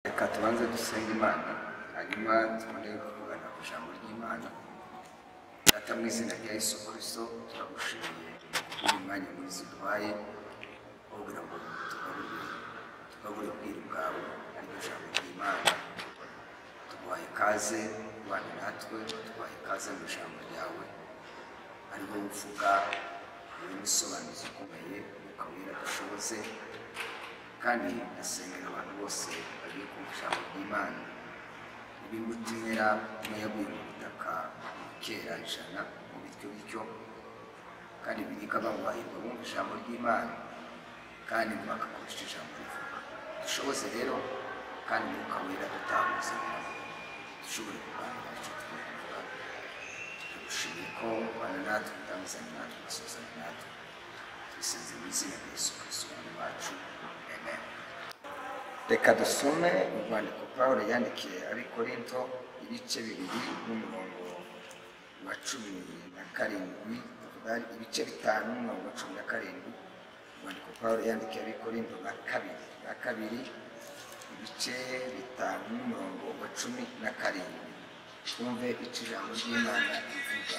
reka tubanze dusenge imana hanyuma tubone kuvugana ku ijambo ry'imana data mu izina rya yesu kirisito turagushimiye uyu mwanya mwiza uduhaye wo kugira ngo tugarure tugabure ubwiru bwawe ariryo jambo ry'imana tuguhaye ikaze kubana natwe tuguhaye ikaze mu ijambo ryawe ariho uvuga wowe umusobanuzi ukomeye ukawira adashoboze kandi ndasengera abantu bose bagiye kumva ijambo ry'imana ibimbutimera n'ayaguye mu butaka mu kera ijana mu bityo bityo kandi birika bamuhahirwa bumva ijambo ry'imana kandi bagakoresha ijambo rivuga dushoboze rero kandi umwuka wera dutahuze dushobore kuganira icyo twivuga dushimiye ko bana natwe utangizanye natwe ugasuzanya natwe tubisenze mu izina rya yesu kirisito umwami wacu amen reka dusome urwandiko pawulo yandikiye ari korinto ibice bibiri n'umurongo wa cumi na karindwi tuvuga ibice bitanu n'umurongo wa cumi na karindwi urwandiko pawulo yandikiye ari korinto rwa kabiri rwa kabiri ibice bitanu n'umurongo wa cumi na karindwi twumve icyo ijambo ry'imana rivuga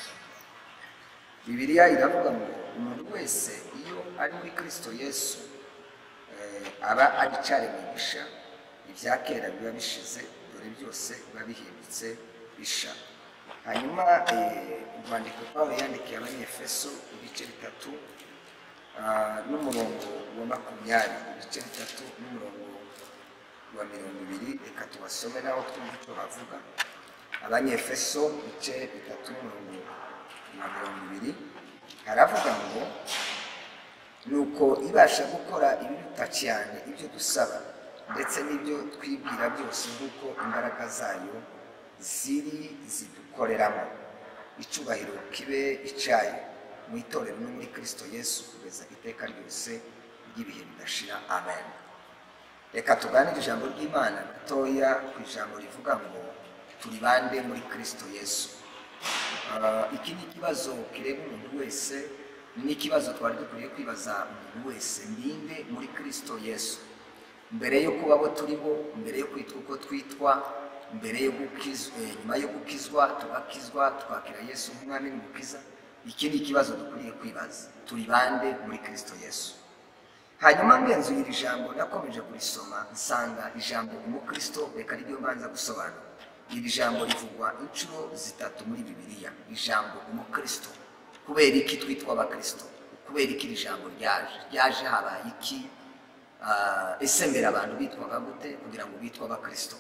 bibiliya iravuga ngo umuntu wese iyo ari muri kirisito yesu eh, aba agicari imigisha ibya kera biba bishize dore byose biba bihindutse bisha hanyuma eh, urwandiko pawulo yandikiye abanyefeso ibice bitatu ah, n'umurongo wa makumyabiri ibice bitatu n'umurongo wa mirongo ibiri reka tubasome naho twumve icyo bavuga abanyefeso ibice bitatu n'umurongo wa mirongo ibiri haravuga ngo nuko ibasha gukora ibiruta cyane ibyo dusaba ndetse n'ibyo twibwira byose nk'uko imbaraga zayo ziri zidukoreramo icyubahiro kibe icyayo mu itorero no muri kirisito yesu kugeza iteka ryose ry'ibihe bidashira amen reka tuganire ijambo ry'imana ritoya ku ijambo rivuga ngo turi bande muri kirisito yesu Ah, iki ni ikibazo kireba umuntu wese ni ikibazo twari dukwiriye kwibaza umuntu wese ninde muri kirisito yesu mbere yo kuba abo turi bo mbere yo kwitwa uko twitwa mbere yo gukizwa eh, nyuma yo gukizwa tugakizwa twakira yesu nk'umwami n'umukiza iki ni ikibazo dukwiriye kwibaza turi bande muri kirisito yesu hanyuma ngenzuye iri jambo nakomeje kurisoma nsanga ijambo umukristo reka niryo mbanza gusobanura iri jambo rivugwa inshuro zitatu muri bibiliya ijambo umukristo kubera iki twitwa abakristo kubera iki iri jambo ryaje ryaje habaye iki Ah, ese mbere abantu bitwaga gute kugira ngo bitwe abakristo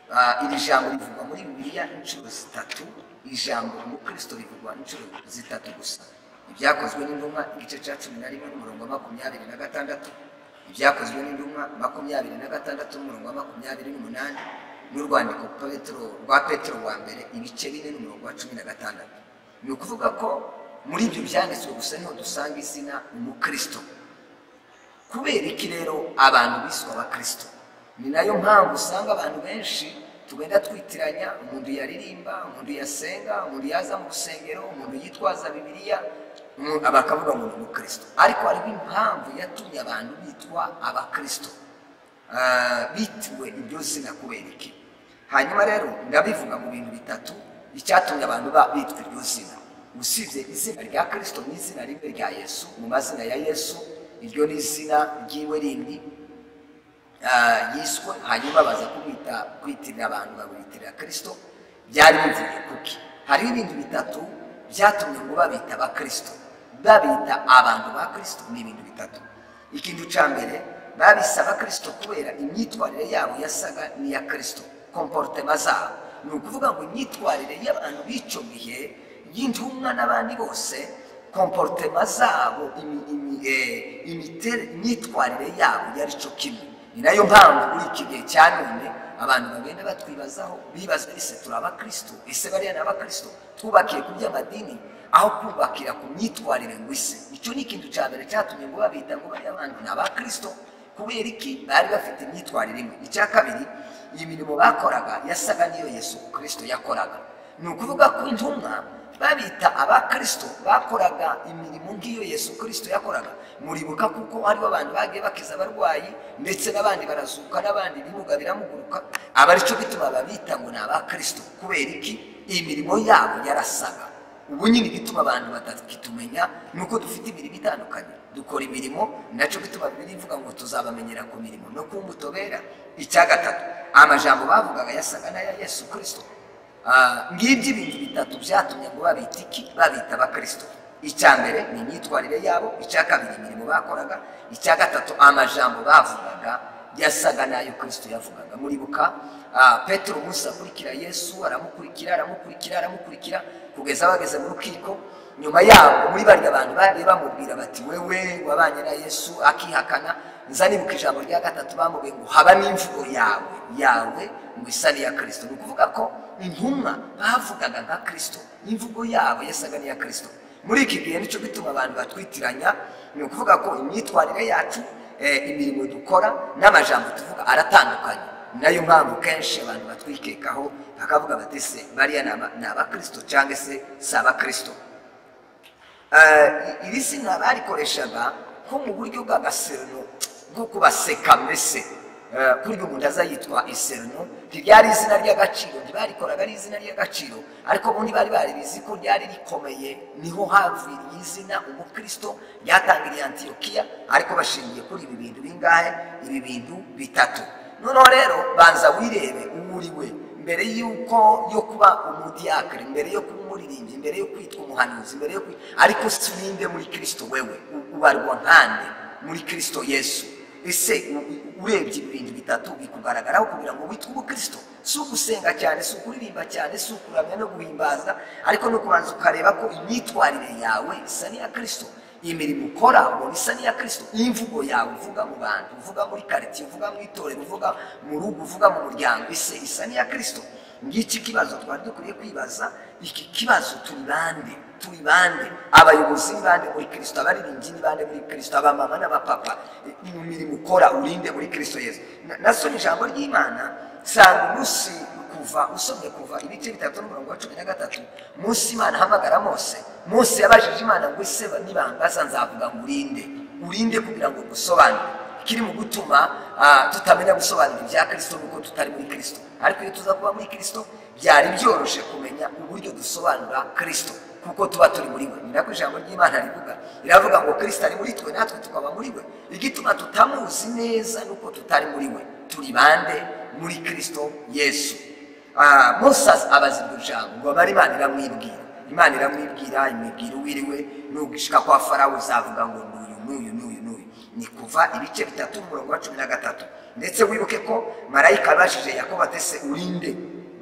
Ah, iri jambo rivugwa muri bibiliya inshuro zitatu ijambo umukristo rivugwa inshuro zitatu gusa ibyakozwe n'intumwa igice cya cumi na rimwe n'umurongo wa makumyabiri na gatandatu ibyakozwe n'intumwa makumyabiri na gatandatu n'umurongo wa makumyabiri n'umunani n'urwandiko Petero rwa petero wa mbere ibice bine n'umurongo wa cumi na gatandatu ni ukuvuga ko muri ibyo byanditswe gusa niho dusanga izina umukristo kubera iki rero abantu biswe abakristo ni nayo mpamvu usanga abantu benshi tugenda twitiranya umuntu yaririmba umuntu yasenga umuntu yaza mu rusengero umuntu yitwaza bibiliya umuntu- bakavuga ngo ni umukristo ariko hariho impamvu yatumye abantu bitwa abakristo Ah, bitiwe iryo zina kubera iki hanyuma rero ndabivuga mu bintu bitatu icyatumye abantu ba- bitwa iryo zina usibye izina rya kirisito n'izina rimwe rya yesu mu mazina ya yesu iryo ni izina ry'iwe rindi ah, yiswe hanyuma baza kumwita kwitirira abantu babitirira kristo byari bivuye kuki hariho ibintu bitatu byatumye ngo babita abakristo babita abantu ba kristo ni ibintu bitatu ikintu cya mbere babise abakristo kubera imyitwarire yabo yasaga n'iya kristo komporutema zabo ni ukuvuga ngo imyitwarire y'abantu bicomiye y'intumwa n'abandi bose komporutema zabo imi- imi- eh, imitere- imyitwarire yabo yari cyo kimwe ni nayo mpamvu muri iki gihe cya none abantu bagenda batwibazaho bibaza ese turi abakristo ese bariya ni abakristo twubakiye ku by'amadini aho kubakira ku myitwarire ngo ise icyo ni ikintu cya mbere cyatumye ngo babita ngo bariya bantu ni abakristo kubera iki bari bafite imyitwarire imwe icya kabiri imirimo bakoraga yasaga n'iyo yesu kirisito yakoraga ni ukuvuga ko intumwa babita abakristo bakoraga imirimo nk'iyo yesu kirisito yakoraga muribuka kuko hariho abantu bagiye bakiza abarwayi ndetse n'abandi barazuka n'abandi bimuga biramuguruka aba aricyo bituma babita ngo ni abakristo kubera iki iyi mirimo yabo yarasaga ubu nyine igituma abantu batakitumenya ni uko dufite imirimo itandukanye dukora imirimo nacyo bituma bibiri ivuga ngo tuzabamenyera ku mirimo no ku mbuto bera icya gatatu amajambo bavugaga yasaga n'aya yesu kirisito ngibyo ibintu bitatu byatumye ngo babita iki babita abakirisito icya mbere ni imyitwarire yabo icya kabiri imirimo bakoraga icya gatatu amajambo bavugaga yasaga n'ayo kirisito yavugaga muribuka ah, petero munsi akurikira yesu aramukurikira aramukurikira aramukurikira kugeza bageze mu rukiko nyuma yabo muri bariya bantu bagiye bamubwira bati wewe wabanye na yesu akihakana nza nibuka ijambo rya gatatu bamubwiye ngo haba n'imvugo yawe yawe mu isani ya kirisito ni ukuvuga ko intumwa bavugaga nka kirisito imvugo yabo yasaga n'iya kirisito muri iki gihe nicyo gituma abantu batwitiranya ni ukuvuga ko imyitwarire yacu eh, imirimo dukora n'amajambo tuvuga aratandukanye nayo mpamvu kenshi abantu batwikekaho bakavuga bati se bariya ni aba- ni abakirisito cyangwa se si abakirisito Eh, iri zina barikoreshaga nko mu buryo bw'agaseruno bwo kubaseka mbese Eh, ku buryo umuntu aza yitwa iseruno ntiryari izina ry'agaciro ntibarikoraga ari izina ry'agaciro ariko ubundi bari baribizi ko ryari rikomeye niho haviriye izina umukristo ryatangiriye antiyokiya ariko bashingiye kuri ibi bintu bingahe ibi bintu bitatu noneho rero banza wirebe uwo uri we mbere y'uko yo kuba umudiyakari mbere yo kuba umuririmbyi mbere yo kwitwa umuhanuzi mbere yo kwi- ariko si ninde muri kirisito wewe U- ubarwa nkande muri kirisito yesu ese u- u- urebye ibi bintu bitatu bikugaragaraho kugira ngo witwe umukristo si ugusenga cyane si ukuririmba cyane si ukuramya no guhimbaza ariko no kubanza ukareba ko imyitwarire yawe isa n'iya kirisito imirimo ukora ubona isa n'iya kirisito imvugo yawe uvuga mu bantu uvuga muri karitsiye uvuga mu itorero uvuga mu rugo uvuga mu muryango ise isa n'iya kirisito ngiki kibazo twari dukwiye kwibaza iki kibazo turi bande turi bande abayobozi ni bande muri kirisito abaririmbyi ni bande muri kirisito abamama n'abapapa E, mu mirimo ukora urinde muri kirisito yesu Na- nasomye ijambo ry'imana nsanga umunsi kuva usomye kuva ibice bitatu n'umurongo wa cumi na gatatu munsi imana ahamagara mose mose yabajije imana ngo ese ba- nibambaza nzavuga ngo urinde urinde kugira ngo ngusobanure kiri mu gutuma ah, tutamenya gusobanura ibya kirisito nuko tutari muri kirisito ariko iyo tuza kuba muri kirisito byari byoroshye kumenya uburyo dusobanura kirisito kuko tuba turi muri we ni nako ijambo ry'imana rivuga riravuga ngo kirisito ari muri twe natwe tukaba muri we igituma tutamuzi neza nuko tutari muri we turi bande muri kirisito yesu Ah, mose az- abaza iryo jambo ngo abari imana iramwibwira imana iramwibwira imubwira uwiriwe nugishika kwa farawo uzavuga ngo nuyu nuyu nuyu nuyu ni kuva ibice bitatu umurongo wa cumi na gatatu ndetse wibuke ko marayika abajije yakobo atese urinde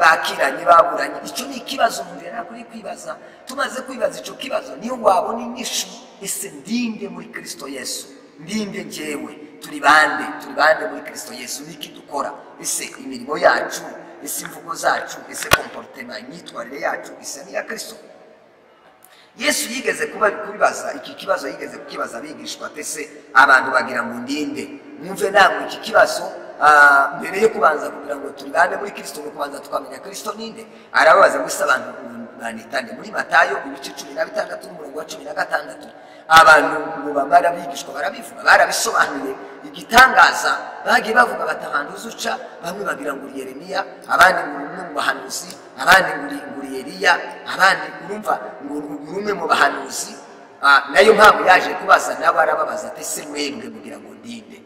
bakiranye baburanye icyo ni ikibazo umuntu yari akwiye kwibaza tumaze kwibaza icyo kibazo niyo wabona inyishu ese ndinde muri kirisito yesu ndinde njyewe turi bande turi bande muri kirisito yesu niki dukora ese imirimo yacu ese imvugo zacu ese komporutema imyitwarire yacu isa n'iya kirisito yesu yigeze kuba kubibaza iki kibazo yigeze kukibaza abigishwa ate se abantu bagira ngo ndinde mwumve namwe iki kibazo ah, mbere yo kubanza kugira ngo turwane muri kirisito no kubanza tukamenya kirisito ninde arababaza gusa abantu banitane muri matayo ibice cumi na bitandatu n'umurongo wa cumi na gatandatu abantu ngo bamara abigishwa barabivuga barabisobanuye igitangaza bagiye bavuga bati ahantu uzuca bamwe bagira ngo uri yeremiya abandi ngo uri umwe mu bahanuzi abandi ngo uri- ngo uri eliya abandi urumva ngo uri uri umwe mu bahanuzi Ah, nayo mpamvu yaje kubaza nawe arababaza ati se mwebwe kugira ngo ndinde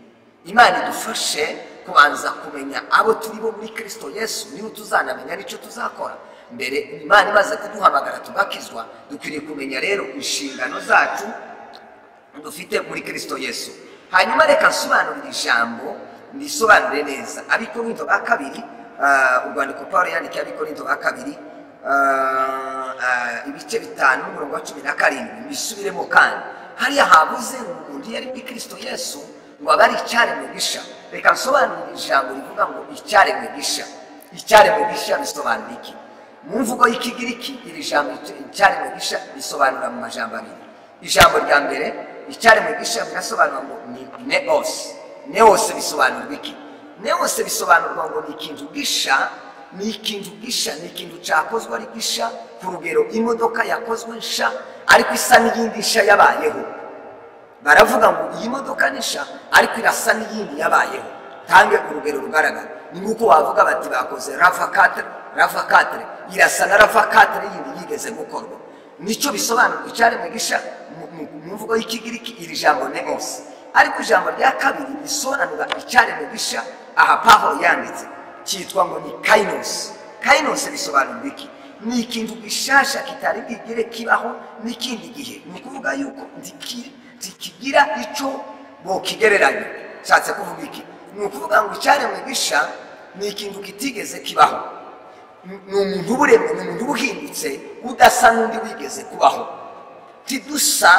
imana idufashe kubanza kumenya abo turi bo muri kirisito yesu niba tuzanamenya n'icyo tuzakora mbere imana imaze kuduhamagara tugakizwa dukwiriye kumenya rero inshingano zacu dufite muri kirisito yesu hanyuma reka nsobanurire ijambo ndisobanure neza abikorinto ba kabiri ah, urwandiko paul yandikiye abikorinto ba kabiri ah, ah, ibice bitanu umurongo wa cumi na karindwi mbisubiremo kandi hariya habuze ngo undi yari muri kirisito yesu ngo abe ari icyaremwe gisha reka nsobanurire ijambo rivuga ngo icyaremwe gisha icyaremwe gisha bisobanura iki mu mvugo y'ikigiriki iri jambo icyaremwe gisha risobanura mu majambo abiri ijambo rya mbere icyaremwe gisha birasobanurwa ngo ni neos neos bisobanurwa iki neos bisobanurwa ngo ni ikintu gisha ni ikintu gisha ni ikintu cyakozwe ari gisha ku rugero imodoka yakozwe nsha ariko isa n'iyindi nsha yabayeho baravuga ngo iyi modoka ni nsha ariko irasa n'iyindi yabayeho tange urugero rugaragara ni nk'uko bavuga bati bakoze rava katire rava katire irasa na rava katire yindi yigeze gukorwa nicyo bisobanura icyaremwe gisha mu- mu- mu mvugo y'ikigiriki iri jambo nemos ariko ijambo rya kabiri risobanura icyaremwe gisha aha pavo yanditse cyitwa ngo ni kainos kainos bisobanura iki ni ikintu gishasha kitari bwigire kibaho n'ikindi gihe ni ukuvuga yuko ntiki- ntikigira icyo bokigereranya nshatse kuvuga iki ni ukuvuga ngo icyaremwe gisha ni ikintu kitigeze kibaho ni umuntu uba uremwe ni umuntu uba uhindutse udasa n'undi wigeze kubaho ntidusa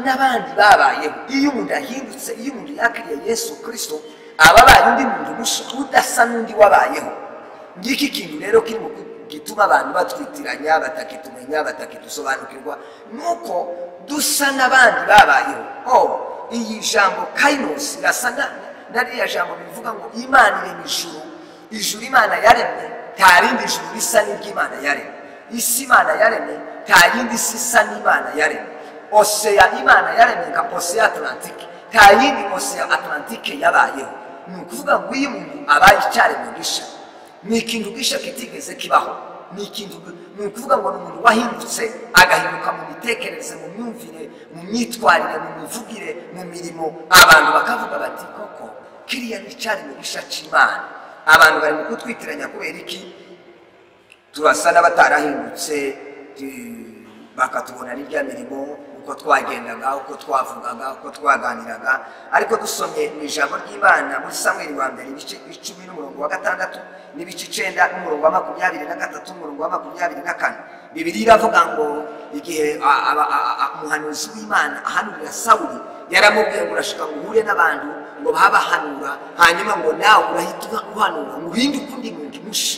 n'abandi babayeho iyo umuntu ahindutse iyo umuntu yakiriye yesu kirisito aba abaye undi muntu mushya udasa n'undi wabayeho ngiki kintu rero kiri mu gituma abantu batwitiranya batakitumenya batakidusobanukirwa ni uko dusa n'abandi babayeho o iyi jambo kayinosi irasa na- na ririya jambo bivuga ngo imana irema ijuru ijuru imana yaremye nta rindi juru risa n'iry'imana yaremye isi imana yaremye nta yindi si isa n'imana yaremye oseya imana yaremye nka oseya atlantike nta yindi oseya atlantike yabayeho ni ukuvuga ngo iyo umuntu abaye icyaremwe gisha ni ikintu gisha kitigeze kibaho ni ikintu ni ukuvuga ngo ni umuntu wahindutse agahinduka mu mitekerereze mu myumvire mu myitwarire mu mivugire mu mirimo abantu bakavuga bati koko kiriya ni icyaremwe gisha cy'imana abantu bari mu kutwitiranya kubera iki turasa n'abatarahindutse tu- bakatubona n'irya mirimo uko twagendaga uko twavugaga uko twaganiraga ariko dusomye mu ijambo ry'imana muri samweri wa mbere ibice icumi n'umurongo wa gatandatu n'ibice icenda n'umurongo wa makumyabiri na gatatu n'umurongo wa makumyabiri na kane bibiri iravuga ngo igihe a- aba- a- a- umuhanuzi w'imana ahanurira sawuli yaramubwiye ngo urashaka ngo uhure n'abantu ngo babahanura hanyuma ngo nawe urahita uhanura ngo uhinduke undi muntu mushya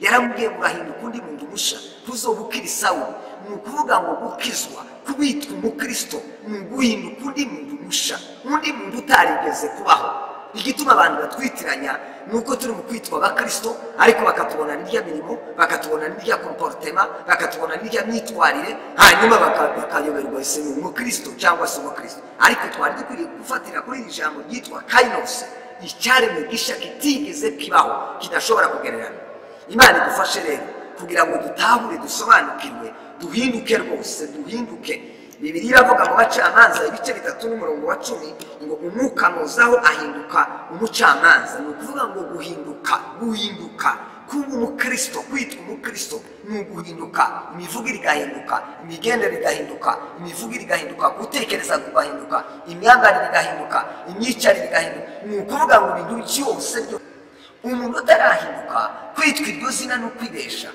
yaramubwiye ngo urahinduka undi muntu mushya kuzo gukira isawu ni ukuvuga ngo gukizwa kubitwa umukristo ni uguhinduka undi muntu mushya undi muntu utarigeze kubaho igituma abantu batwitiranya ni uko turi mu kwitwa abakristo ariko bakatubona n'irya mirimo bakatubona n'irya komporutema bakatubona n'irya myitwarire hanyuma baka- bakayoberwa ese ni umukristo cyangwa se umukristo ariko twari dukwiriye gufatira kuri iri jambo ryitwa kainos icyaremwe gisha kitigeze kibaho kidashobora kugererana imana idufashe rero kugira ngo dutahure dusobanukirwe duhinduke rwose duhinduke bibiri iravuga mu bacamanza ibice bitatu n'umurongo wa cumi ngo umwuka muzaho ahinduka umucamanza ni ukuvuga ngo guhinduka guhinduka kuba umukristo kwitwa umukristo ni uguhinduka imivugire igahinduka imigendere igahinduka imivugire igahinduka gutekereza kugahinduka imyambarire igahinduka imyicarire igahinduka ni ukuvuga ngo ibintu byose byose umuntu utarahinduka kwitwa iryo zina ni ukwibesha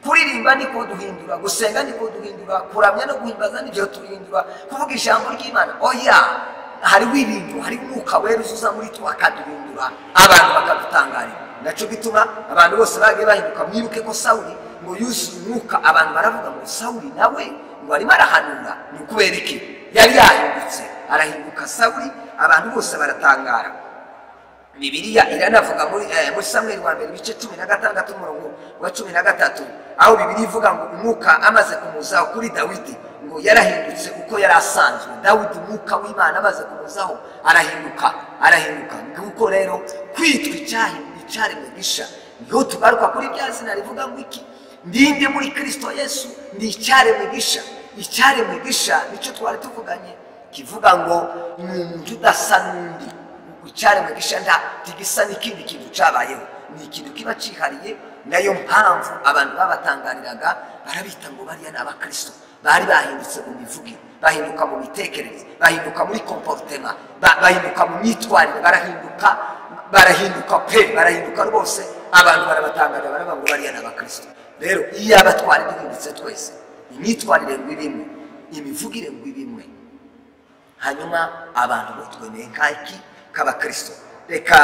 kuririmba niko duhindura gusenga niko duhindura kuramya no guhimbaza nibyo duhindura kuvuga ijambo ry'imana oya hariho ibintu hari umwuka wera uzuza muri two akaduhindura abantu bakadutangarira nacyo bituma abantu bose bagiye bahinduka mwibuke ko sawuli ngo yuzuye umwuka abantu baravuga ngo sawuli nawe ngo arimo arahanura ni ukubera iki yari yahindutse arahinduka sawuli abantu bose baratangara bibiliya iranavuga muri eh, muri samweli wa mbere ibice cumi na gatandatu umurongo wa cumi na gatatu aho bibiliya ivuga ngo umwuka amaze kumuzaho kuri dawidi ngo yarahindutse uko yari asanzwe dawidi umwuka w'imana amaze kumuzaho arahinduka arahinduka nguko rero kwitwa icyahinduka icyaremwe gisha niho tugaruka kuri rya zina rivuga ngo iki ndinde muri kirisito yesu ni icyaremwe gisha icyaremwe gisha nicyo twari tuvuganye kivuga ngo ni umuntu udasa n'undi icyaremwe gisha nta tigisa n'ikindi kintu cyabayeho ni ikintu kiba cyihariye nayo mpamvu abantu babatangariraga barabita ngo bariya ni abakristo bari bahindutse mu mivugire bahinduka mu mitekerereze bahinduka muri komporutema ba- bahinduka mu myitwarire barahinduka barahinduka pe barahinduka rwose abantu barabatangarira baravuga ngo bariya ni abakristo rero iyo abatwari duhindutse twese imyitwarire ngo ibimwe imivugire ngo ibimwe hanyuma abantu batwemeye nk'aki k'abakristo reka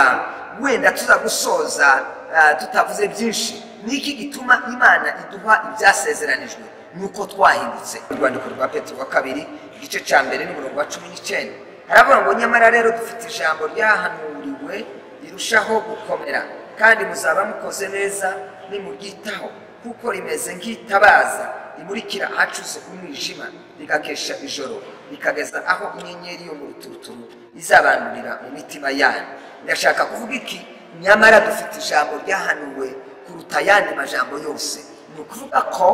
wenda tuza gusoza ah, tutavuze byinshi ni iki gituma imana iduha ibyasezeranijwe nuko twahindutse urwandiko rwa petero wa kabiri igice cya mbere n'umurongo wa cumi n'icyenda haravuga ngo nyamara rero dufite ijambo ryahanuriwe rirushaho gukomera kandi muzaba mukoze neza nimuryitaho kuko rimeze nk'itabaza rimurikira ahacuze umwijima rigakesha ijoro rikageza aho inyenyeri yo mu ruturuturu izabandurira mu mitima yanyu ndashaka kuvuga iki nyamara dufite ijambo ryahanuwe kuruta ayandi majambo yose ni ukuvuga ko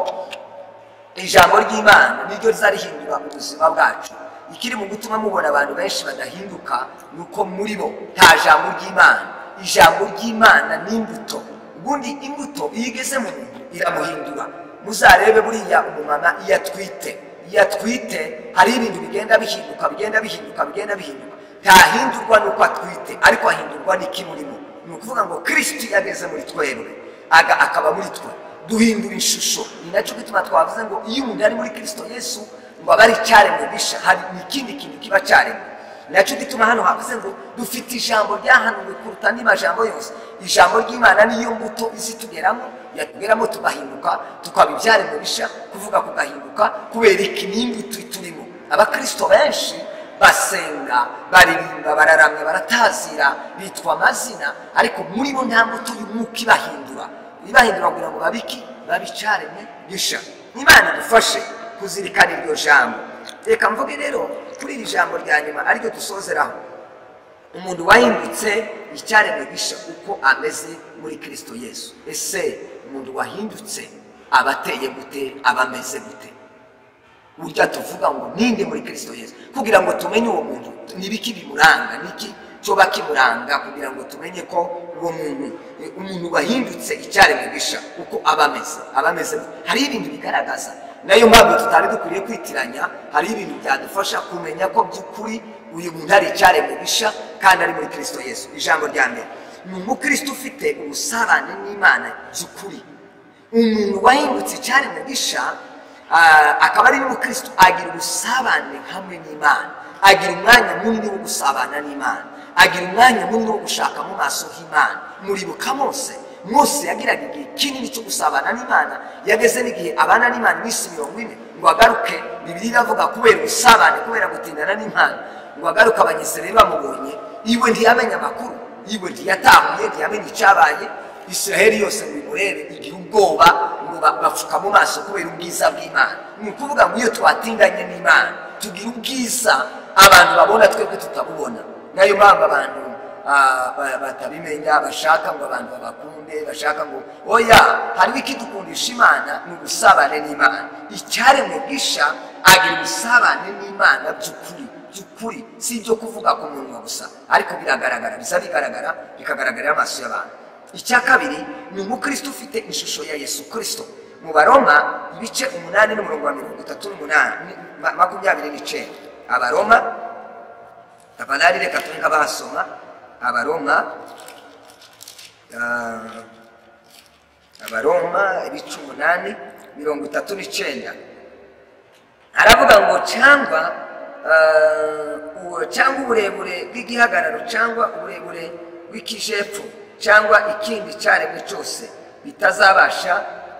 ijambo ry'imana niryo rizarihindura mu buzima bwacu ikiri mu gutuma mubona abantu benshi badahinduka ni uko muri bo nta jambo ry'imana ijambo ry'imana ni imbuto ubundi imbuto iyo igeze mu muntu iramuhindura muzarebe buriya umumama iyo atwite iyo atwite hari ibintu bigenda bihinduka bigenda bihinduka bigenda bihinduka ntahindurwa n'uko atwite ariko ahindurwa n'iki murimo ni ukuvuga ngo kirisiti yageze muri twebwe aga akaba muri twe duhindura ishusho ni nacyo gituma twavuze ngo iyo umuntu ari muri kirisito yesu ngo aba ari icyaremwe bisha hari n'ikindi kintu kiba cyaremwe ni nacyo gituma hano havuze ngo dufite ijambo ryahanuwe kuruta andi majambo yose ijambo ry'imana niyo mbuto izitugeramo yatugeramo tugahinduka tukaba ibyaremwe bisha kuvuga kugahinduka kubera iki n'imbuto turimo abakirisito benshi basenga baririmba bararamya baratazira bitwa amazina ariko muri bo nta mbuto y'umwuka ibahindura ibahindura kugira ngo babiki babicaremwe bisha imana idufashe kuzirikana iryo jambo reka mvuge rero kuri iri jambo rya nyuma ariryo dusozeraho umuntu wahindutse icyaremwe gisha uko ameze muri kirisito yesu ese umuntu wahindutse aba ateye gute aba ameze gute burya tuvuga ngo ninde muri kirisito yesu kugira ngo tumenye uwo muntu nibiki bimuranga niki cyoba kimuranga kugira ngo tumenye ko uwo muntu eh, umuntu wahindutse icyaremwe gisha uko aba ameze aba ameze gute. hariho ibintu bigaragaza nayo mpamvu tutari dukwiriye kwitiranya hariho ibintu byadufasha kumenya ko by'ukuri uyu muntu ari icyaremwe gisha kandi ari muri kirisito yesu ijambo rya mbere ni umukristo ufite ubusabane n'imana by'ukuri umuntu wahindutse icyaremwe gisha ah, akaba ari n'umukristo agira ubusabane hamwe n'imana agira umwanya munini wo gusabana n'imana agira umwanya munini wo gushaka mu maso h'imana muribuka mose mose yagiraga igihe kinini cyo gusabana n'imana yageze n'igihe abana n'imana iminsi mirongo ine ngo agaruke bibiri iravuga kubera ubusabane kubera gutindana n'imana ngo agaruke abanyisirayeli bamubonye iwe ntiyamenye amakuru iwe ntiyatahuye ntiyamenye icyabaye israheli yose ngo imurebe igira ubwoba ngo ba- bapfuka mu maso kubera ubwiza bw'imana ni ukuvuga ngo iyo twatinganye n'imana tugira ubwiza abantu babona twebwe tutabubona nayo mpamvu abantu ah, ba- batabimenya bashaka ngo abantu babakunde bashaka ngo oya hariho ikidukundisha imana ni ubusabane n'imana icyaremwe gisha agira ubusabane n'imana by'ukuri by'ukuri si ibyo kuvuga ku munwa gusa ariko biragaragara bisa bigaragara bikagaragarira amaso y'abantu icya kabiri ni umukristo ufite ishusho ya yesu kirisito mu baroma ibice umunani n'umurongo wa mirongo itatu n'umunani ni- ma- makumyabiri n'icyenda abaroma tabanari reka turi nk'abahasoma abaroma ah, abaroma ibice umunani mirongo itatu n'icyenda aravuga ngo cyangwa eh, uwo- cyangwa uburebure bw'igihagararo cyangwa uburebure bw'ikijepfo cyangwa ikindi cyaremwe cyose bitazabasha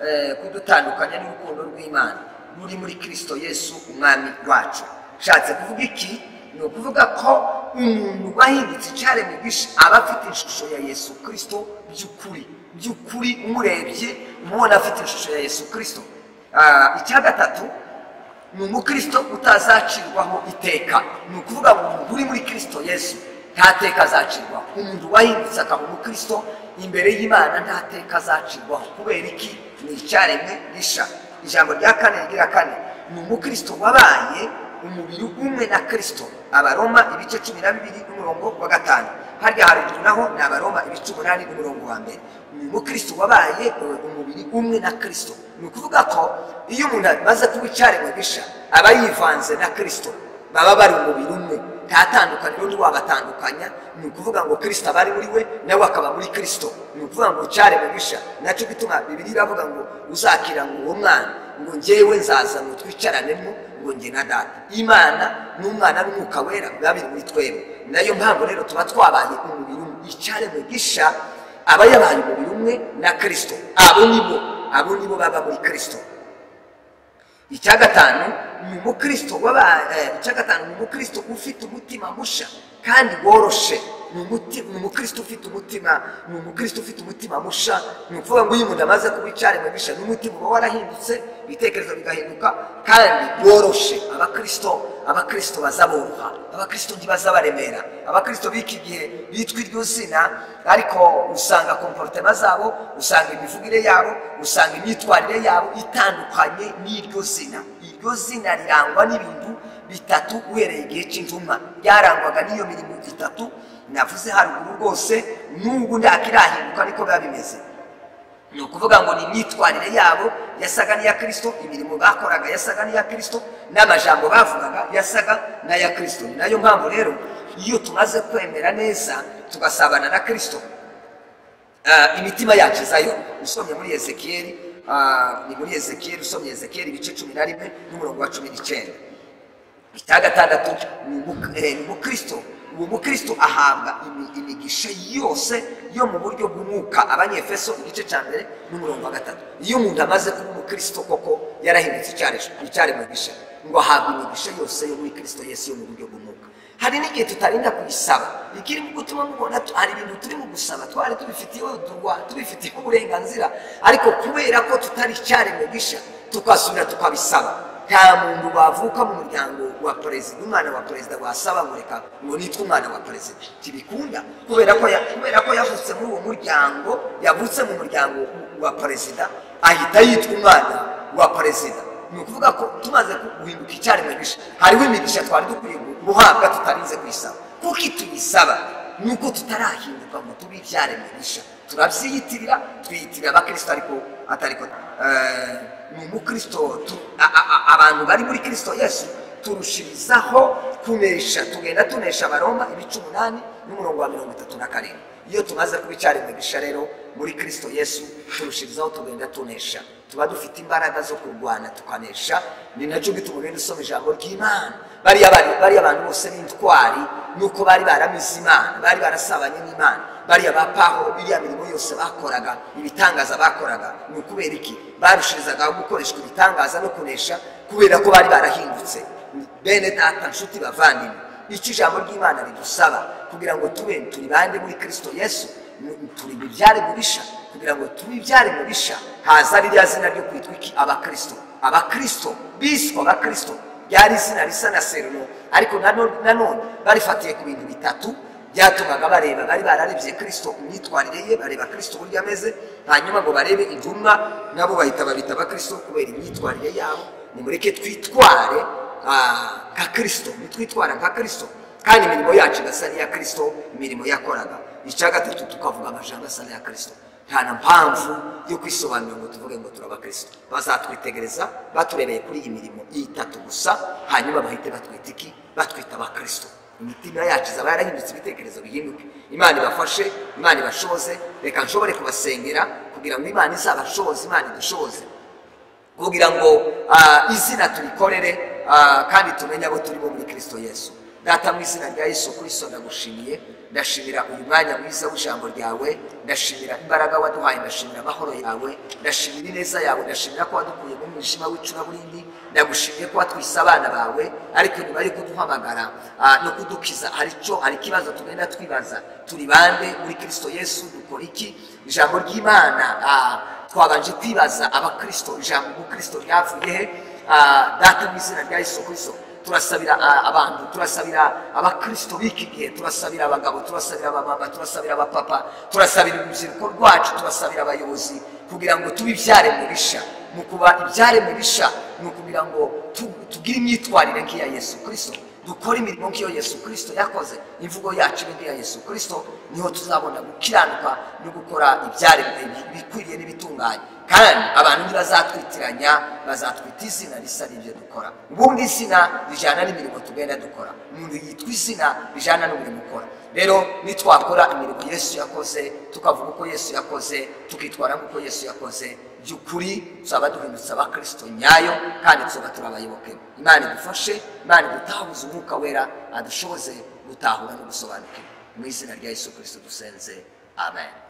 eh, kudutandukanya n'urukundo rw'imana ruri muri kirisito yesu umwami wacu nshatse kuvuga iki ni ukuvuga ko umuntu wahindutse icyaremwe gisha aba afite ishusho ya yesu kirisito by'ukuri by'ukuri umurebye umubona afite ishusho ya yesu kirisito Ah, icya gatatu ni umukristo utazacirwaho iteka ni ukuvuga ngo umuntu uri muri kirisito yesu nta teka azacirwaho umuntu wahindutse akaba umukristo imbere y'imana nta teka azacirwaho kubera iki ni icyaremwe gisha ijambo rya kane rigira kane ni umukristo wabaye umubiri umwe na kirisito abaroma ibice cumi na bibiri n'umurongo wa gatanu harya haruguru naho ni abaroma ibice umunani n'umurongo wa mbere ni umukristo wabaye eh, umubiri umwe na kirisito ni ukuvuga ko iyo umuntu amaze kuba icyaremwe gisha aba yivanze na kirisito baba bari umubiri umwe nta tandukaniro n'undi wabatandukanya ni ukuvuga ngo kirisito aba ari muri we nawe akaba muri kirisito ni ukuvuga ngo cyaremwe gisha nacyo gituma bibiri iravuga ngo uzakira ngo uwo mwana ngo njyewe nzaza ngo twicaranemo ngo njye na data imana n'umwana n'umwuka wera biba biri muri twebwe nayo mpamvu rero tuba twabaye umubiri umwe icyaremwe gisha aba yabaye umubiri umwe na kirisito abo nibo abo nibo baba muri kirisito icya gatanu ni umukristo waba eh, icya gatanu ni umukristo ufite umutima musha kandi woroshe ni umuti ni umukristo ufite umutima ni umukristo ufite umutima musha ni ukuvuga ngo iyo umuntu amaze kuwicare mu bisha n'umutima uba warahindutse ibitekerezo bigahinduka kandi bworoshe abakristo abakristo bazaboroha abakristo ntibazabaremera abakristo b'iki gihe bitwa iryo zina ariko usanga komporotema zabo usanga imivugire yabo usanga imyitwarire yabo itandukanye n'iryo zina iryo zina rirangwa n'ibintu bitatu uhereye igihe cy'intumwa byarangwaga n'iyo mirimo itatu navuze haruguru rwose n'ubu ntakirahinduka niko biba bimeze ni ukuvuga ngo ni imyitwarire yabo yasaga n'iya kirisito imirimo bakoraga yasaga n'iya kirisito n'amajambo bavugaga yasaga n'aya kirisito ni nayo mpamvu rero iyo tumaze kwemera neza tugasabana na kirisito Ah, imitima yacu izayo usomye muri ezekiyeli ah, ni muri ezekiyeli usomye ezekiyeli ibice cumi na rimwe n'umurongo wa cumi n'icyenda icya gatandatu ni umu- eh, ni umukristo uwo mukristo ahabwa imi- imigisha yose yo mu buryo bw'umwuka abanyefeso igice cya mbere n'umurongo wa gatatu iyo umuntu amaze kuba umukristo koko yarahindutse icyari mu gisha ngo ahabwa imigisha yose yo muri kristo yesu yo mu buryo bw'umwuka hari n'igihe tutarinda kuyisaba ikirimo gutuma mubona tu- hari ibintu turimo gusaba twari tubifitiyeho durwa- tubifitiyeho uburenganzira ariko kubera ko tutari icyari mu gisha tukasubira tukabisaba nta muntu wavuka mu muryango wa perezida umwana wa perezida wasaba ngo reka ngo nitwe umwana wa perezida ntibikunda kubera ko ya- kubera ko yavutse muri uwo muryango yavutse mu muryango wa perezida ahita yitwa umwana wa perezida ni ukuvuga ko tumaze guhinduka icyaremwe gisha hariho imigisha twari dukwiye guhabwa tutarinze kuyisaba kuko ituyisaba ni uko tutarahinduka ngo tube ibyaremwe bisha turabyiyitirira twiyitirira abakristo ariko atariko eh, ni umukristo tu- a- a- a- abantu bari muri kristo yesu turushirizaho kunesha tugenda tunesha abaroma ibice umunani n'umurongo wa mirongo itatu na karindwi iyo tumaze kuba icyaremwe gisha rero muri kristo yesu turushirizaho tugenda tunesha tuba dufite imbaraga zo kurwana tukanesha ni nacyo bituma ugenda usoma ijambo ry'imana bariya bari- bariya abantu bose b'intwari nuko bari baramize imana bari barasabanye n'imana bariya ba paho iriya mirimo yose bakoraga ibitangaza bakoraga ni ukubera iki barushirizagaho gukoreshwa ibitangaza no kunesha kubera ko bari barahindutse bene data nshuti bavandimwe icyo ijambo ry'imana ridusaba kugira ngo tube turi bande muri kristo yesu ni- turi bibyare mubisha kugira ngo tube ibyare mubisha haza ririya zina ryo kwitwa iki abakristo abakristo biswa abakristo ryari izina risa na serulo ariko nano- nanone barifatiye ku bintu bitatu byatumaga bareba bari bararebye kirisito imyitwarire ye bareba kirisito uburyo ameze hanyuma ngo barebe intumwa nabo bahita babita abakirisito kubera imyitwarire yabo nimureke twitware ah, nka kirisito nitwitwara nka kirisito kandi imirimo yacu igasa n'iya kirisito imirimo yakoraga icya gatatu tukavuga amajambo asa n'aya kirisito nta na mpamvu yo kwisobanura ngo tuvuge ngo turabakristo bazatwitegereza baturebeye kuri iyi mirimo itatu gusa hanyuma bahite batwita iki batwita abakristo imitima yacu izaba yarahindutse ibitekerezo bihinduke imana ibafashe imana ibashoze reka nshobore kubasengera kugira ngo imana izabashoze imana idushoze kugira ngo ah, izina turikorere ah, kandi tumenye abo turi bo muri kristo yesu data mu izina rya yesu kristo ndagushimiye ndashimira uyu mwanya mwiza w'ijambo ryawe ndashimira imbaraga waduhaye ndashimira amahoro yawe ndashimira ineza yawe ndashimira ko wadukuye mu mwijima w'icuraburindi ndagushimiye ko watwise abana bawe ariko nyuma yo kuduhamagara ah, no kudukiza hari icyo hari ikibazo tugenda twibaza turi bande muri kristo yesu dukora iki ijambo ry'imana ah, twabanje kwibaza abakristo ijambo umukristo ryavuye he Ah, data mu izina rya yesu kristo turasabira ah, abantu turasabira abakristo b'iki gihe turasabira abagabo turasabira abamama turasabira abapapa turasabira urubyiruko rwacu turasabira abayobozi kugira ngo tube ibyaremwe bisha mu kuba ibyaremwe bisha ni ukugira ngo tu- tugire imyitwarire nk'iya yesu kristo dukore imirimo nk'iyo yesu kirisito yakoze imvugo yacu ibe nk'iya yesu kirisito niho tuzabona gukiranuka no gukora ibyaremwe ibikwiriye n'ibitunganye kandi abantu ntibazatwitiranya bazatwita izina risa n'ibyo dukora ubundi izina rijyana n'imirimo tugenda dukora umuntu yitwa izina rijyana n'umurimo ukora rero nitwakora imirimo yesu yakoze tukavuga uko yesu yakoze tukitwara nk'uko yesu yakoze by'ukuri tuzaba duhindutse abakristo nyayo kandi tuzaba turi abayoboke imana idufashe imana idutahuze umwuka wera adushoboze gutahura no gusobanukirwa mu izina rya yesu kirisito dusenze amen